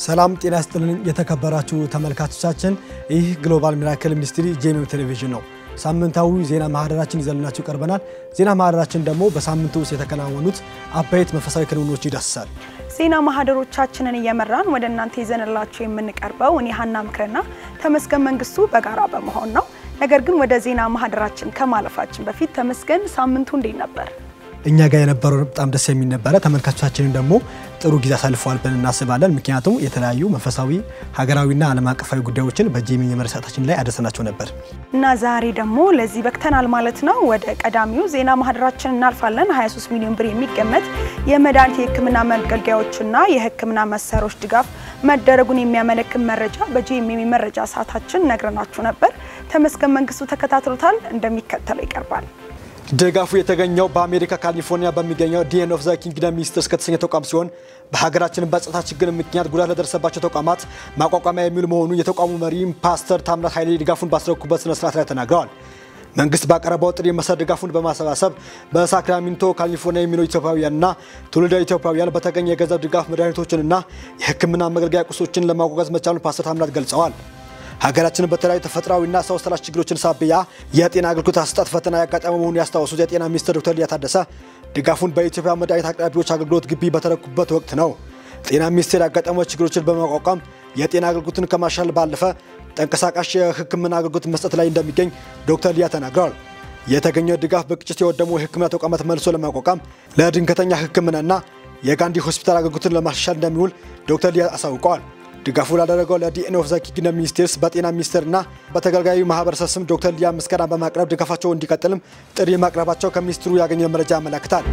ሰላም ጤና ይስጥልን የተከበራችሁ ተመልካቾቻችን፣ ይህ ግሎባል ሚራክል ሚኒስትሪ ጄኤምኤም ቴሌቪዥን ነው። ሳምንታዊ ዜና ማህደራችን ይዘንላችሁ ቀርበናል። ዜና ማህደራችን ደግሞ በሳምንቱ ውስጥ የተከናወኑት አበይት መንፈሳዊ ክንውኖች ይዳስሳል። ዜና ማህደሮቻችንን እየመራን ወደ እናንተ ይዘንላችሁ የምንቀርበው እኔ ሀና ምክርና ተመስገን መንግስቱ በጋራ በመሆን ነው። ነገር ግን ወደ ዜና ማህደራችን ከማለፋችን በፊት ተመስገን፣ ሳምንቱ እንዴት ነበር? እኛ ጋር የነበረው በጣም ደስ የሚል ነበረ። ተመልካቾቻችንን ደግሞ ጥሩ ጊዜ አሳልፈዋል ብለን እናስባለን። ምክንያቱም የተለያዩ መንፈሳዊ ሀገራዊና ዓለም አቀፋዊ ጉዳዮችን በጄኤምኤም የመረጃ ሰዓታችን ላይ አደረሰናቸው ነበር እና ዛሬ ደግሞ ለዚህ በቅተናል ማለት ነው። ወደ ቀዳሚው ዜና ማህደራችን እናልፋለን። 23 ሚሊዮን ብር የሚገመት የመድኃኒት የሕክምና መገልገያዎችና የሕክምና መሳሪያዎች ድጋፍ መደረጉን የሚያመለክት መረጃ በጄኤምኤም የመረጃ ሰዓታችን ነግረናችሁ ነበር። ተመስገን መንግስቱ ተከታትሎታል፣ እንደሚከተለው ይቀርባል። ድጋፉ የተገኘው በአሜሪካ ካሊፎርኒያ በሚገኘው ዲኤን ኦፍ ዘ ኪንግደም ሚኒስትርስ ከተሰኘ ተቋም ሲሆን በሀገራችን በጸጥታ ችግር ምክንያት ጉዳት ለደረሰባቸው ተቋማት ማቋቋሚያ የሚውል መሆኑን የተቋሙ መሪ ፓስተር ታምራት ኃይሌ ድጋፉን ባስረኩበት ስነ ስርዓት ላይ ተናግረዋል። መንግስት ባቀረበው ጥሪ መሰረት ድጋፉን በማሰባሰብ በሳክራሜንቶ ካሊፎርኒያ የሚኖሩ ኢትዮጵያውያንና ትውልደ ኢትዮጵያውያን በተገኘ የገንዘብ ድጋፍ መድኃኒቶችንና የሕክምና መገልገያ ቁሶችን ለማጓጓዝ መቻሉን ፓስተር ታምራት ገልጸዋል። ሀገራችንን በተለያዩ ተፈጥሯዊና ሰው ሰራሽ ችግሮችን ሳቢያ የጤና አገልግሎት አሰጣጥ ፈተና ያጋጠመ መሆኑን ያስታወሱት የጤና ሚኒስትር ዶክተር ሊያ ታደሰ ድጋፉን በኢትዮጵያ መድኃኒት አቅራቢዎች አገልግሎት ግቢ በተረኩበት ወቅት ነው። ጤና ሚኒስቴር ያጋጠመው ችግሮችን በማቋቋም የጤና አገልግሎትን ከማሻል ባለፈ ተንቀሳቃሽ የሕክምና አገልግሎት መስጠት ላይ እንደሚገኝ ዶክተር ሊያ ተናግረዋል። የተገኘው ድጋፍ በግጭት የወደሙ የሕክምና ተቋማት መልሶ ለማቋቋም ለድንገተኛ ሕክምናና የጋንዲ ሆስፒታል አገልግሎትን ለማሻሻል እንደሚውል ዶክተር ሊያ አሳውቀዋል። ድጋፉ ላደረገው ለዲኤን ኦፍ ዘ ኪንግደም ሚኒስቴርስ በጤና ሚኒስቴርና በተገልጋዩ ማህበረሰብ ስም ዶክተር ሊያ ምስጋና በማቅረብ ድጋፋቸው እንዲቀጥልም ጥሪ ማቅረባቸው ከሚኒስትሩ ያገኘ መረጃ ያመለክታል።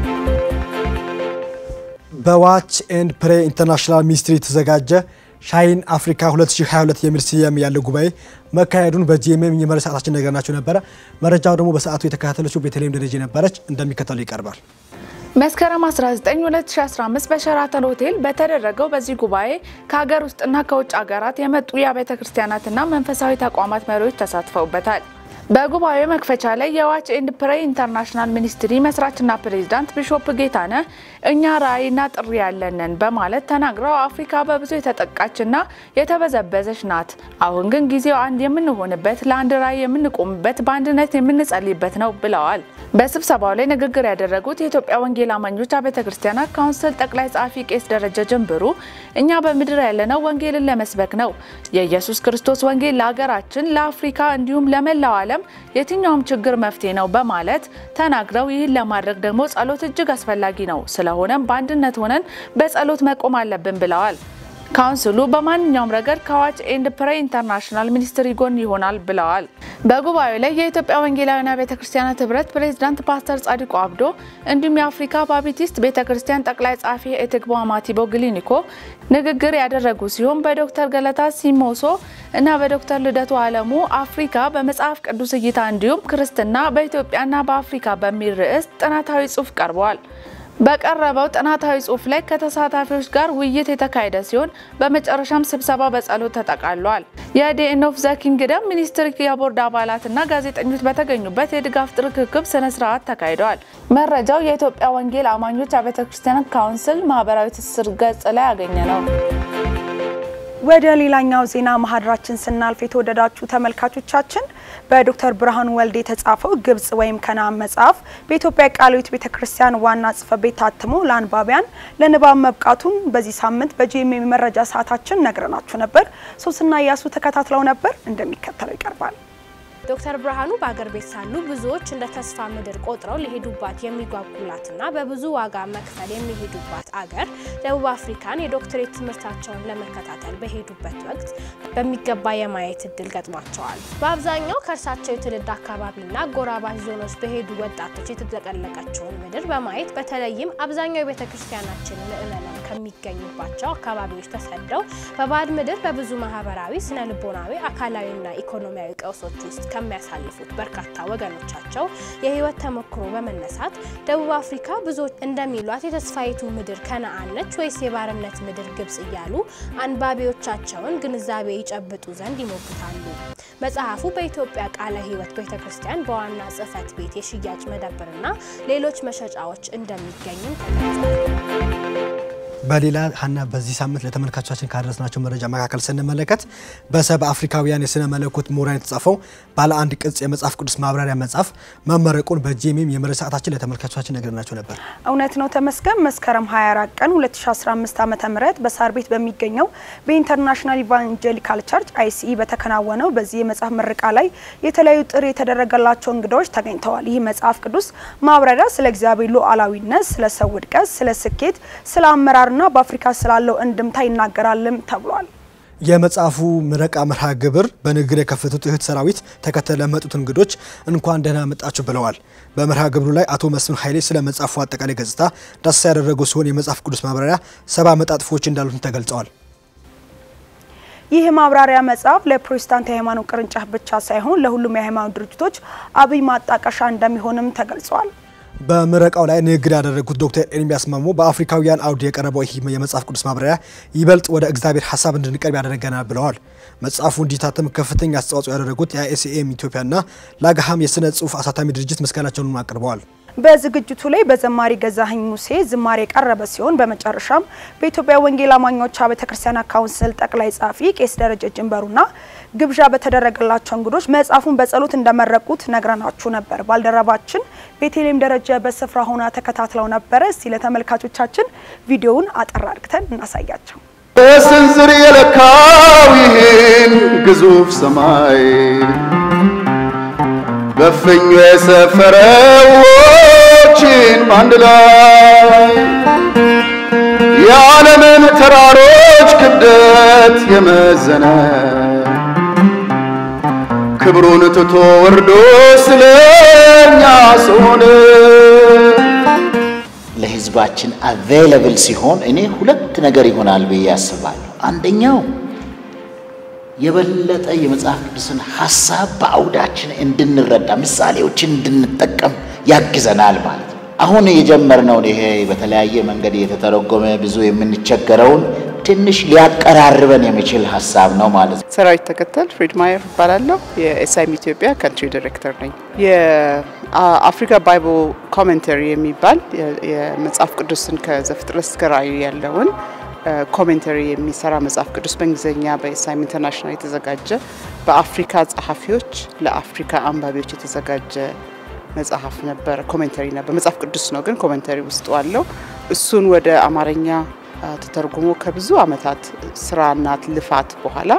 በዋች ኤንድ ፕሬ ኢንተርናሽናል ሚኒስትሪ የተዘጋጀ ሻይን አፍሪካ 2022 የሚል ስያሜ ያለው ጉባኤ መካሄዱን በጄኤምኤም የመረጃ ሰዓታችን ነገርናችሁ ነበረ። መረጃው ደግሞ በሰዓቱ የተከታተለችው ቤተልሔም ደረጀ ነበረች፣ እንደሚከተሉ ይቀርባል። መስከረም 19 2015 በሸራተን ሆቴል በተደረገው በዚህ ጉባኤ ከሀገር ውስጥና ከውጭ ሀገራት የመጡ የአብያተ ክርስቲያናትና መንፈሳዊ ተቋማት መሪዎች ተሳትፈውበታል። በጉባኤው መክፈቻ ላይ የዋች ኤንድ ፕሬይ ኢንተርናሽናል ሚኒስትሪ መስራችና ፕሬዚዳንት ቢሾፕ ጌታነህ እኛ ራዕይና ጥሪ ያለንን በማለት ተናግረው አፍሪካ በብዙ የተጠቃችና የተበዘበዘች ናት። አሁን ግን ጊዜው አንድ የምንሆንበት፣ ለአንድ ራዕይ የምንቆምበት፣ በአንድነት የምንጸልይበት ነው ብለዋል። በስብሰባው ላይ ንግግር ያደረጉት የኢትዮጵያ ወንጌል አማኞች አብያተ ክርስቲያናት ካውንስል ጠቅላይ ጸሐፊ ቄስ ደረጀ ጀንብሩ እኛ በምድር ያለነው ወንጌልን ለመስበክ ነው። የኢየሱስ ክርስቶስ ወንጌል ለሀገራችን፣ ለአፍሪካ እንዲሁም ለመላው ዓለም የትኛውም ችግር መፍትሄ ነው በማለት ተናግረው ይህን ለማድረግ ደግሞ ጸሎት እጅግ አስፈላጊ ነው። ስለሆነም በአንድነት ሆነን በጸሎት መቆም አለብን ብለዋል። ካውንስሉ በማንኛውም ረገድ ከዋች ኤንድ ፕሬይ ኢንተርናሽናል ሚኒስትሪ ጎን ይሆናል ብለዋል። በጉባኤው ላይ የኢትዮጵያ ወንጌላውያን ቤተ ክርስቲያናት ህብረት ፕሬዝዳንት ፓስተር ጻዲቁ አብዶ እንዲሁም የአፍሪካ ባፕቲስት ቤተ ክርስቲያን ጠቅላይ ጸሐፊ ኤትግቦ አማቲቦ ግሊኒኮ ንግግር ያደረጉ ሲሆን በዶክተር ገለታ ሲሞሶ እና በዶክተር ልደቱ አለሙ አፍሪካ በመጽሐፍ ቅዱስ እይታ እንዲሁም ክርስትና በኢትዮጵያና በአፍሪካ በሚል ርዕስ ጥናታዊ ጽሑፍ ቀርበዋል። በቀረበው ጥናታዊ ጽሑፍ ላይ ከተሳታፊዎች ጋር ውይይት የተካሄደ ሲሆን በመጨረሻም ስብሰባ በጸሎት ተጠቃሏል። የዲኤን ኦፍ ዘ ኪንግደም ሚኒስትር የቦርድ አባላትና ጋዜጠኞች በተገኙበት የድጋፍ ርክክብ ስነ ስርዓት ተካሂደዋል። መረጃው የኢትዮጵያ ወንጌል አማኞች አብያተ ክርስቲያናት ካውንስል ማህበራዊ ትስስር ገጽ ላይ ያገኘ ነው። ወደ ሌላኛው ዜና ማህደራችን ስናልፍ የተወደዳችሁ ተመልካቾቻችን በዶክተር ብርሃኑ ወልዴ የተጻፈው ግብጽ ወይም ከነዓን መጽሐፍ በኢትዮጵያ ቃለ ሕይወት ቤተ ክርስቲያን ዋና ጽሕፈት ቤት ታትሞ ለአንባቢያን ለንባብ መብቃቱን በዚህ ሳምንት በጄኤምኤም መረጃ ሰዓታችን ነግረናችሁ ነበር። ሶስና እያሱ ተከታትለው ነበር፣ እንደሚከተለው ይቀርባል። ዶክተር ብርሃኑ በአገር ቤት ሳሉ ብዙዎች እንደ ተስፋ ምድር ቆጥረው ሊሄዱባት የሚጓጉላትና በብዙ ዋጋ መክፈል የሚሄዱባት አገር ደቡብ አፍሪካን የዶክትሬት ትምህርታቸውን ለመከታተል በሄዱበት ወቅት በሚገባ የማየት እድል ገጥሟቸዋል። በአብዛኛው ከእርሳቸው የትውልድ አካባቢና ጎራባች ዞኖች በሄዱ ወጣቶች የተጥለቀለቀችውን ምድር በማየት በተለይም አብዛኛው የቤተ ክርስቲያናችን ምዕመናን ከሚገኙባቸው አካባቢዎች ተሰደው በባዕድ ምድር በብዙ ማህበራዊ፣ ስነ ልቦናዊ፣ አካላዊና ኢኮኖሚያዊ ቀውሶች ውስጥ ከሚያሳልፉት በርካታ ወገኖቻቸው የህይወት ተሞክሮ በመነሳት ደቡብ አፍሪካ ብዙዎች እንደሚሏት የተስፋይቱ ምድር ከነዓን ነች ወይስ የባርነት ምድር ግብጽ እያሉ አንባቢዎቻቸውን ግንዛቤ ይጨብጡ ዘንድ ይሞግታሉ። መጽሐፉ በኢትዮጵያ ቃለ ሕይወት ቤተ ክርስቲያን በዋና ጽሕፈት ቤት የሽያጭ መደብርና ሌሎች መሸጫዎች እንደሚገኝም ተገልጿል። በሌላ ሀና በዚህ ሳምንት ለተመልካቾቻችን ካደረስናቸው መረጃ መካከል ስንመለከት በሰብ አፍሪካውያን የስነ መለኮት ምሁራን የተጻፈው ባለ አንድ ቅጽ የመጽሐፍ ቅዱስ ማብራሪያ መጽሐፍ መመረቁን በጂኤምኤም የመረጃ ሰዓታችን ለተመልካቾቻችን ነግረናቸው ነበር። እውነት ነው ተመስገን። መስከረም 24 ቀን 2015 ዓ.ም በሳር ቤት በሚገኘው በኢንተርናሽናል ኢቫንጀሊካል ቸርች አይሲኢ በተከናወነው በዚህ የመጽሐፍ ምረቃ ላይ የተለያዩ ጥሪ የተደረገላቸው እንግዶች ተገኝተዋል። ይህ መጽሐፍ ቅዱስ ማብራሪያ ስለ እግዚአብሔር ሉዓላዊነት፣ ስለ ሰው ውድቀት፣ ስለ ስኬት፣ ስለ አመራርና በአፍሪካ ስላለው እንድምታ ይናገራልም ተብሏል። የመጽሐፉ ምረቃ መርሃ ግብር በንግግር የከፈቱት እህት ሰራዊት ተከተለ ለመጡት እንግዶች እንኳን ደህና መጣችሁ ብለዋል። በመርሃ ግብሩ ላይ አቶ መስፍን ኃይሌ ስለ መጽሐፉ አጠቃላይ ገጽታ ዳሰሳ ያደረጉ ሲሆን የመጽሐፍ ቅዱስ ማብራሪያ ሰባ መጣጥፎች እንዳሉትም ተገልጸዋል። ይህ ማብራሪያ መጽሐፍ ለፕሮቴስታንት የሃይማኖት ቅርንጫፍ ብቻ ሳይሆን ለሁሉም የሃይማኖት ድርጅቶች አብይ ማጣቀሻ እንደሚሆንም ተገልጿል። በምረቃው ላይ ንግግር ያደረጉት ዶክተር ኤርሚያስ ማሞ በአፍሪካውያን አውድ የቀረበው ይህ የመጽሐፍ ቅዱስ ማብራሪያ ይበልጥ ወደ እግዚአብሔር ሀሳብ እንድንቀርብ ያደረገናል ብለዋል። መጽሐፉ እንዲታተም ከፍተኛ አስተዋጽኦ ያደረጉት የአይኤስኤም ኢትዮጵያና ላጋሃም የስነ ጽሁፍ አሳታሚ ድርጅት ምስጋናቸውን አቅርበዋል። በዝግጅቱ ላይ በዘማሪ ገዛኸኝ ሙሴ ዝማሬ የቀረበ ሲሆን በመጨረሻም በኢትዮጵያ ወንጌል አማኞች ቤተ ክርስቲያናት ካውንስል ጠቅላይ ጸሐፊ ቄስ ደረጀ ጅንበሩና ግብዣ በተደረገላቸው እንግዶች መጽሐፉን በጸሎት እንደመረቁት ነግረናችሁ ነበር። ባልደረባችን ቤተልሔም ደረጀ በስፍራ ሆና ተከታትለው ነበረ። እስቲ ለተመልካቾቻችን ቪዲዮውን አጠር አድርገን እናሳያቸው። በስንዝር የለካው ይህን ግዙፍ ሰማይ በፍኙ የሰፈረው ውኆችን በአንድ ላይ የዓለምን ተራሮች ክብደት የመዘነ ክብሩን ትቶ ወርዶ ስለኛ ሰው ሆነ። ለህዝባችን አቬይለብል ሲሆን እኔ ሁለት ነገር ይሆናል ብዬ አስባለሁ። አንደኛው የበለጠ የመጽሐፍ ቅዱስን ሀሳብ በአውዳችን እንድንረዳ ምሳሌዎችን እንድንጠቀም ያግዘናል ማለት ነው። አሁን የጀመርነውን ይሄ በተለያየ መንገድ እየተተረጎመ ብዙ የምንቸገረውን ትንሽ ሊያቀራርበን የሚችል ሀሳብ ነው ማለት ነው። ሰራዊት ተከተል ፍሬድ ማየር እባላለሁ። የኤስአይም ኢትዮጵያ ካንትሪ ዲሬክተር ነኝ። የአፍሪካ ባይብል ኮሜንተሪ የሚባል የመጽሐፍ ቅዱስን ከዘፍጥረት እስከ ራእዩ ያለውን ኮሜንተሪ የሚሰራ መጽሐፍ ቅዱስ በእንግሊዝኛ በኤስአይም ኢንተርናሽናል የተዘጋጀ በአፍሪካ ጸሐፊዎች ለአፍሪካ አንባቢዎች የተዘጋጀ መጽሐፍ ነበር። ኮሜንተሪ ነበር። መጽሐፍ ቅዱስ ነው ግን ኮሜንተሪ ውስጡ አለው። እሱን ወደ አማርኛ ተተርጉሞ ከብዙ ዓመታት ስራና ልፋት በኋላ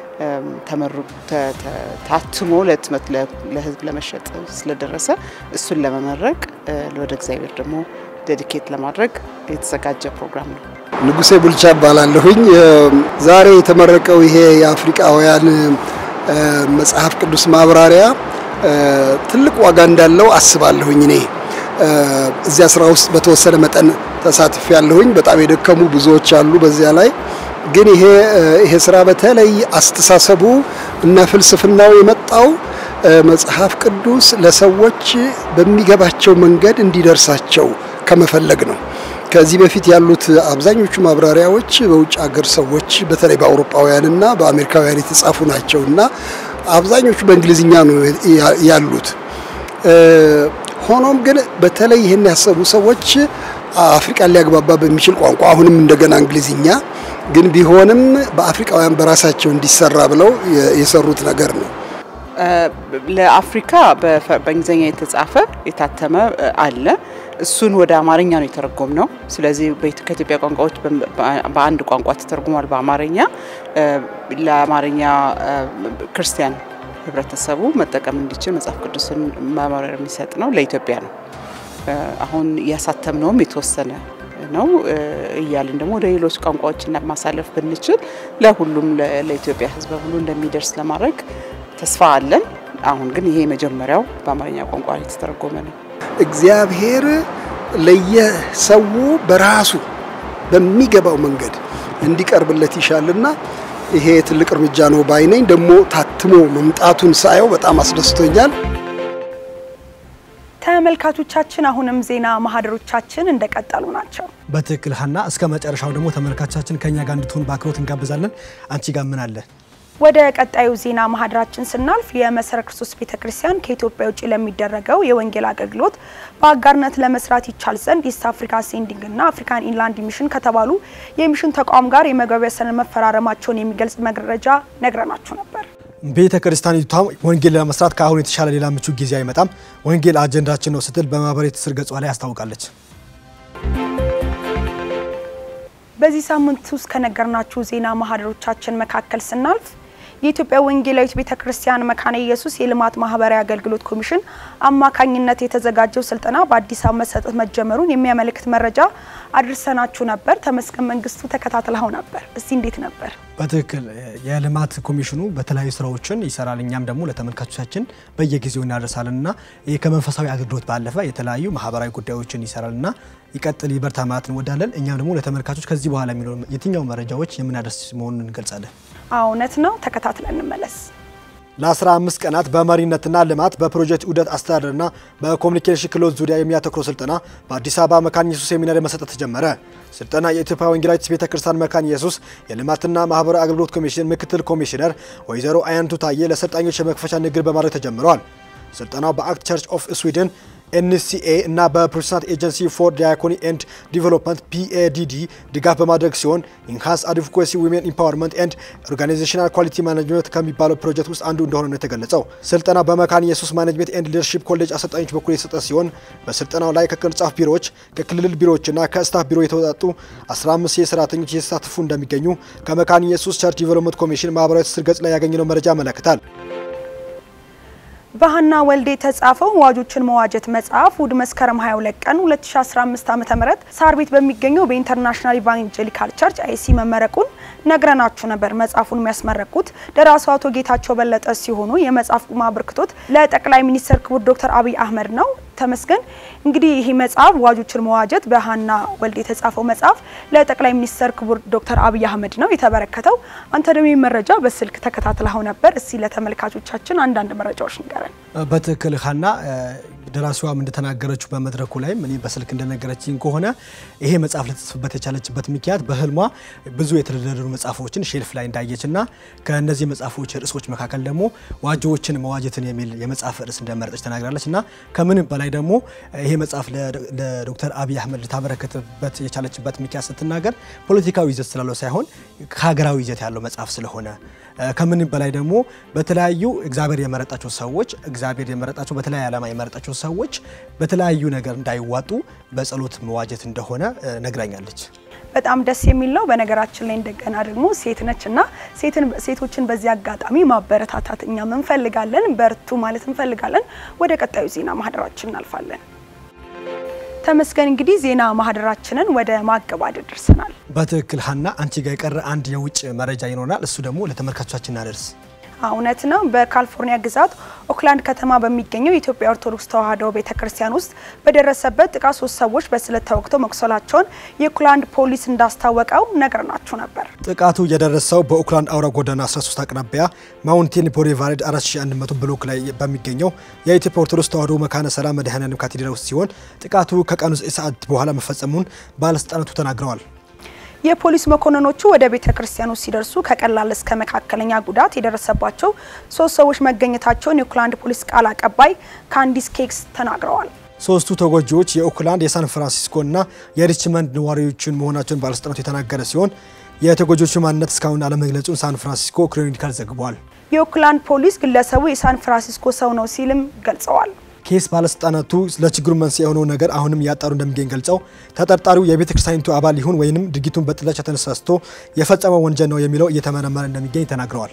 ታትሞ ለህትመት ለህዝብ ለመሸጥ ስለደረሰ እሱን ለመመረቅ ወደ እግዚአብሔር ደግሞ ዴዲኬት ለማድረግ የተዘጋጀ ፕሮግራም ነው። ንጉሴ ቡልቻ እባላለሁኝ። ዛሬ የተመረቀው ይሄ የአፍሪቃውያን መጽሐፍ ቅዱስ ማብራሪያ ትልቅ ዋጋ እንዳለው አስባለሁኝ። እኔ እዚያ ስራ ውስጥ በተወሰነ መጠን ተሳትፍ ያለሁኝ። በጣም የደከሙ ብዙዎች አሉ በዚያ ላይ ግን ይሄ ይሄ ስራ በተለይ አስተሳሰቡ እና ፍልስፍናው የመጣው መጽሐፍ ቅዱስ ለሰዎች በሚገባቸው መንገድ እንዲደርሳቸው ከመፈለግ ነው። ከዚህ በፊት ያሉት አብዛኞቹ ማብራሪያዎች በውጭ ሀገር ሰዎች በተለይ በአውሮፓውያንና በአሜሪካውያን የተጻፉ ናቸው እና አብዛኞቹ በእንግሊዝኛ ነው ያሉት። ሆኖም ግን በተለይ ይህን ያሰቡ ሰዎች አፍሪቃን ሊያግባባ በሚችል ቋንቋ አሁንም እንደገና እንግሊዝኛ ግን ቢሆንም በአፍሪቃውያን በራሳቸው እንዲሰራ ብለው የሰሩት ነገር ነው። ለአፍሪካ በእንግሊዝኛ የተጻፈ የታተመ አለ። እሱን ወደ አማርኛ ነው የተረጎም ነው። ስለዚህ ከኢትዮጵያ ቋንቋዎች በአንድ ቋንቋ ተተርጉሟል በአማርኛ ለአማርኛ ክርስቲያን ህብረተሰቡ መጠቀም እንዲችል መጽሐፍ ቅዱስን ማብራሪያ የሚሰጥ ነው። ለኢትዮጵያ ነው። አሁን እያሳተምነውም የተወሰነ ነው እያልን ደግሞ ወደ ሌሎች ቋንቋዎች ማሳለፍ ብንችል ለሁሉም ለኢትዮጵያ ህዝብ ሁሉ እንደሚደርስ ለማድረግ ተስፋ አለን። አሁን ግን ይሄ መጀመሪያው በአማርኛ ቋንቋ የተተረጎመ ነው። እግዚአብሔር ለየሰው በራሱ በሚገባው መንገድ እንዲቀርብለት ይሻልና ይሄ ትልቅ እርምጃ ነው ባይነኝ። ደግሞ ታትሞ መምጣቱን ሳየው በጣም አስደስቶኛል። ተመልካቾቻችን አሁንም ዜና ማህደሮቻችን እንደቀጠሉ ናቸው። በትክክል ሀና፣ እስከ መጨረሻው ደግሞ ተመልካቾቻችን ከኛ ጋር እንድትሆን በአክብሮት እንጋብዛለን። አንቺ ጋር ምን አለ? ወደ ቀጣዩ ዜና ማህደራችን ስናልፍ የመሰረ ክርስቶስ ቤተክርስቲያን ከኢትዮጵያ ውጭ ለሚደረገው የወንጌል አገልግሎት በአጋርነት ለመስራት ይቻል ዘንድ ኢስት አፍሪካ ሴንዲንግ እና አፍሪካን ኢንላንድ ሚሽን ከተባሉ የሚሽን ተቋም ጋር የመግባቢያ ሰነድ መፈራረማቸውን የሚገልጽ መረጃ ነግረናችሁ ነበር። ቤተ ክርስቲያኒቷ ወንጌል ለመስራት ከአሁን የተሻለ ሌላ ምቹ ጊዜ አይመጣም፣ ወንጌል አጀንዳችን ነው ስትል በማህበራዊ ትስስር ገጿ ላይ አስታውቃለች። በዚህ ሳምንት ውስጥ ከነገርናችሁ ዜና ማህደሮቻችን መካከል ስናልፍ የኢትዮጵያ ወንጌላዊት ቤተ ክርስቲያን መካነ ኢየሱስ የልማት ማህበራዊ አገልግሎት ኮሚሽን አማካኝነት የተዘጋጀው ስልጠና በአዲስ አበባ መሰጠት መጀመሩን የሚያመለክት መረጃ አድርሰናችሁ ነበር። ተመስገን መንግስቱ ተከታትለው ነበር። እስቲ እንዴት ነበር? በትክክል የልማት ኮሚሽኑ በተለያዩ ስራዎችን ይሰራል። እኛም ደግሞ ለተመልካቾቻችን በየጊዜው እናደርሳለን እና ይህ ከመንፈሳዊ አገልግሎት ባለፈ የተለያዩ ማህበራዊ ጉዳዮችን ይሰራል እና ይቀጥል ይበርታ ማለት እንወዳለን። እኛም ደግሞ ለተመልካቾች ከዚህ በኋላ የሚኖሩ የትኛው መረጃዎች የምናደርስ መሆኑን እንገልጻለን። እውነት ነው። ተከታትለን እንመለስ። ለ15 ቀናት በመሪነትና ልማት በፕሮጀክት ዑደት አስተዳደርና በኮሚኒኬሽን ክህሎት ዙሪያ የሚያተኩረው ስልጠና በአዲስ አበባ መካነ ኢየሱስ ሴሚናሪ መሰጠት ተጀመረ። ስልጠና የኢትዮጵያ ወንጌላዊት ቤተ ክርስቲያን መካነ ኢየሱስ የልማትና ማህበራዊ አገልግሎት ኮሚሽን ምክትል ኮሚሽነር ወይዘሮ አያንቱ ታዬ ለሰልጣኞች የመክፈቻ ንግግር በማድረግ ተጀምረዋል። ስልጠናው በአክት ቸርች ኦፍ ስዊድን ኤንሲኤ እና በፕሮቴስታንት ኤጀንሲ ፎር ዲያኮኒ ኤንድ ዲቨሎፕመንት ፒኤዲዲ ድጋፍ በማድረግ ሲሆን ኢንሃንስ አድቮኬሲ ዊሜን ኢምፓወርመንት ኤንድ ኦርጋናይዜሽናል ኳሊቲ ማኔጅመንት ከሚባለው ፕሮጀክት ውስጥ አንዱ እንደሆነ ነው የተገለጸው። ስልጠናው በመካነ ኢየሱስ ማኔጅመንት ኤንድ ሊደርሺፕ ኮሌጅ አሰልጣኞች በኩል የተሰጠ ሲሆን በስልጠናው ላይ ከቅርንጫፍ ቢሮዎች፣ ከክልል ቢሮዎችና ከስታፍ ቢሮ የተወጣጡ 15 የሰራተኞች የተሳተፉ እንደሚገኙ ከመካነ ኢየሱስ ቸርች ዲቨሎፕመንት ኮሚሽን ማህበራዊ ትስስር ገጽ ላይ ያገኘነው መረጃ ያመለክታል። በሀና ወልዴ የተጻፈው ዋጆችን መዋጀት መጽሐፍ እሁድ መስከረም 22 ቀን 2015 ዓ.ም ሳር ቤት በሚገኘው በኢንተርናሽናል ኢቫንጀሊካል ቸርች አይሲ መመረቁን ነግረናችሁ ነበር። መጽሐፉን የሚያስመረቁት ደራሲው አቶ ጌታቸው በለጠ ሲሆኑ የመጽሐፍ አበርክቶት ለጠቅላይ ሚኒስትር ክቡር ዶክተር አብይ አህመድ ነው። ተመስገን እንግዲህ ይህ መጽሐፍ ዋጆችን መዋጀት በሀና ወልዴ የተጻፈው መጽሐፍ ለጠቅላይ ሚኒስትር ክቡር ዶክተር አብይ አህመድ ነው የተበረከተው። አንተ ደግሞ ይህ መረጃ በስልክ ተከታትለው ነበር። እስቲ ለተመልካቾቻችን አንዳንድ መረጃዎች ንገረን። በትክክል ሀና ደራሲዋም እንደተናገረችው በመድረኩ ላይም እኔ በስልክ እንደነገረችኝ ከሆነ ይሄ መጽሐፍ ልትጽፍበት የቻለችበት ምክንያት በህልሟ ብዙ የተደረደሩ መጽሐፎችን ሼልፍ ላይ እንዳየችና ከእነዚህ መጽሐፎች ርዕሶች መካከል ደግሞ ዋጆዎችን መዋጀትን የሚል የመጽሐፍ ርዕስ እንደመረጠች ተናግራለች እና ከምንም በላይ ደግሞ ይሄ መጽሐፍ ለዶክተር አብይ አህመድ ልታበረከትበት የቻለችበት ምክንያት ስትናገር ፖለቲካዊ ይዘት ስላለው ሳይሆን ከሀገራዊ ይዘት ያለው መጽሐፍ ስለሆነ ከምንም በላይ ደግሞ በተለያዩ እግዚአብሔር የመረጣቸው ሰዎች እግዚአብሔር የመረጣቸው በተለያየ ዓላማ የመረጣቸው ሰዎች በተለያዩ ነገር እንዳይዋጡ በጸሎት መዋጀት እንደሆነ ነግራኛለች። በጣም ደስ የሚል ነው። በነገራችን ላይ እንደገና ደግሞ ሴት ነች እና ሴቶችን በዚህ አጋጣሚ ማበረታታት እኛም እንፈልጋለን። በርቱ ማለት እንፈልጋለን። ወደ ቀጣዩ ዜና ማህደራችን እናልፋለን። ተመስገን እንግዲህ ዜና ማህደራችንን ወደ ማገባደድ ደርሰናል። በትክክል ሀና፣ አንቺ ጋር የቀረ አንድ የውጭ መረጃ ይኖራል። እሱ ደግሞ ለተመልካቾቻችን እናደርስ። እውነት ነው። በካሊፎርኒያ ግዛት ኦክላንድ ከተማ በሚገኘው የኢትዮጵያ ኦርቶዶክስ ተዋሕዶ ቤተክርስቲያን ውስጥ በደረሰበት ጥቃት ሶስት ሰዎች በስለት ተወግተው መቁሰላቸውን የኦክላንድ ፖሊስ እንዳስታወቀው ነግረናችሁ ነበር። ጥቃቱ የደረሰው በኦክላንድ አውራ ጎዳና 13 አቅራቢያ ማውንቴን ቦሌቫርድ 4100 ብሎክ ላይ በሚገኘው የኢትዮጵያ ኦርቶዶክስ ተዋሕዶ መካነ ሰላም መድኃኔዓለም ካቴድራል ውስጥ ሲሆን ጥቃቱ ከቀኑ 9 ሰዓት በኋላ መፈጸሙን ባለስልጣናቱ ተናግረዋል። የፖሊስ መኮንኖቹ ወደ ቤተ ክርስቲያኑ ሲደርሱ ከቀላል እስከ መካከለኛ ጉዳት የደረሰባቸው ሶስት ሰዎች መገኘታቸውን የኦክላንድ ፖሊስ ቃል አቀባይ ካንዲስ ኬክስ ተናግረዋል። ሶስቱ ተጎጂዎች የኦክላንድ የሳን ፍራንሲስኮና የሪችመንድ ነዋሪዎችን መሆናቸውን ባለስልጣናቱ የተናገረ ሲሆን የተጎጂዎቹ ማንነት እስካሁን አለመግለጹን ሳን ፍራንሲስኮ ክሮኒካል ዘግቧል። የኦክላንድ ፖሊስ ግለሰቡ የሳን ፍራንሲስኮ ሰው ነው ሲልም ገልጸዋል። ኬስ ባለስልጣናቱ ለችግሩ መንስኤ የሆነው ነገር አሁንም እያጣሩ እንደሚገኝ ገልጸው ተጠርጣሪው የቤተ ክርስቲያኒቱ አባል ይሁን ወይንም ድርጊቱን በጥላቻ ተነሳስቶ የፈጸመው ወንጀል ነው የሚለው እየተመረመረ እንደሚገኝ ተናግረዋል።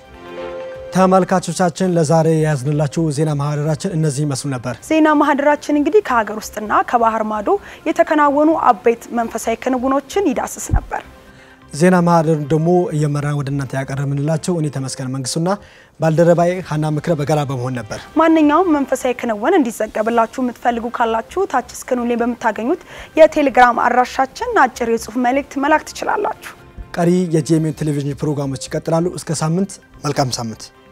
ተመልካቾቻችን ለዛሬ የያዝንላችሁ ዜና ማህደራችን እነዚህ ይመስሉ ነበር። ዜና ማህደራችን እንግዲህ ከሀገር ውስጥና ከባህር ማዶ የተከናወኑ አበይት መንፈሳዊ ክንውኖችን ይዳስስ ነበር። ዜና ማህደር ደግሞ እየመራን ወደ እናንተ ያቀረብንላቸው እኔ ተመስገን መንግስቱና ባልደረባዬ ሀና ምክረ በጋራ በመሆን ነበር። ማንኛውም መንፈሳዊ ክንውን እንዲዘገብላችሁ የምትፈልጉ ካላችሁ ታች ስክሪኑ ላይ በምታገኙት የቴሌግራም አድራሻችን አጭር የጽሁፍ መልእክት መላክ ትችላላችሁ። ቀሪ የጄኤምኤን ቴሌቪዥን ፕሮግራሞች ይቀጥላሉ። እስከ ሳምንት፣ መልካም ሳምንት።